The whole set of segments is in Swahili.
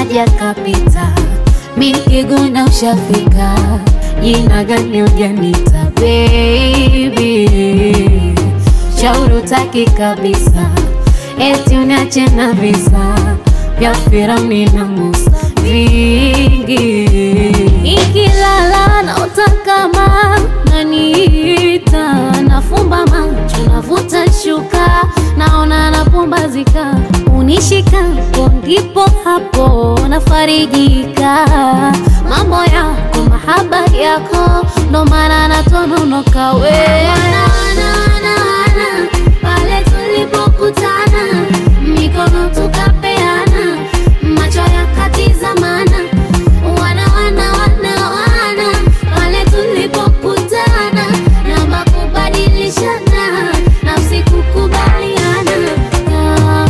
kaja kapita, mi nikiguna ushafika, jina gani ujanita baby, shauri utaki kabisa, eti uniache na visa vya Firauni na Musa vingi, ikilala naota kama naniita, nafumba macho navuta shuka, naona napumbazika, unishikapo ndipo hapo nafarijika, mambo yako mahaba yako ndo maana natononoka we Wana, wana, wana, wana, pale tulipokutana mikono tukapeana macho yakatizamana wana wana wana wana pale tulipokutana namba kubadilishana nafsi kukubaliana Ah.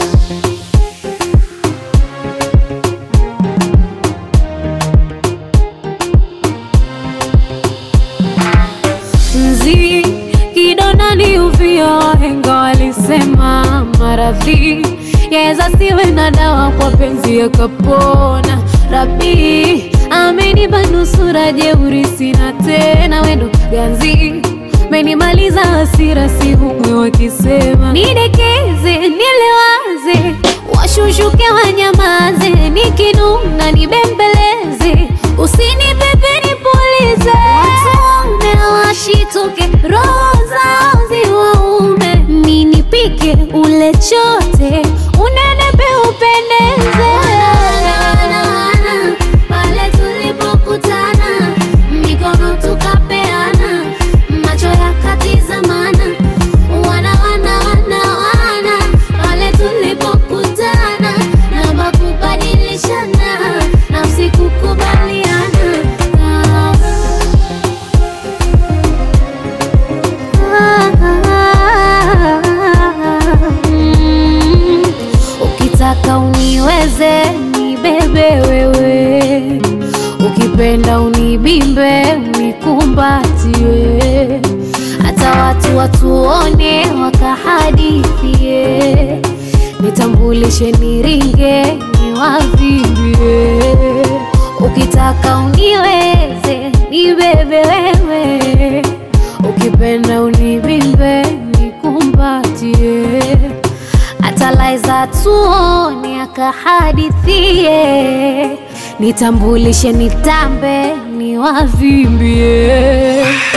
Nzi kidonda ni uvio, wahenga walisema maradhi yaweza siwe na dawa, kwa penzi yakapona. Rabi amenipa nusura, jeuri sina tena, wendo ganzi menimaliza hasira, si humwe wakisema nidekeze, nilewaze, washushuke wanyamaze, nikinuna nibembeleze, usinipepe nipulize, watume washituke, roho zao ziwaume, ninipike ule chote, unenepe upendeze. Pale tulipokutana, mikono tukapeana, macho yakatizamana, wana wana wana wana, pale tulipokutana, namba kubadilishana, nafsi kukubaliana. Mm, Ukitaka uniweze nibebe wewe, ukipenda unibimbe unikumbatie, hata watu watuone wakahadithie, nitambulishe niringe niwavimbie. Ukitaka uniweze nibebe wewe, ukipenda unibimbe nikumbatie hata Laiza tuone akahadithie, nitambulishe nitambe niwavimbie.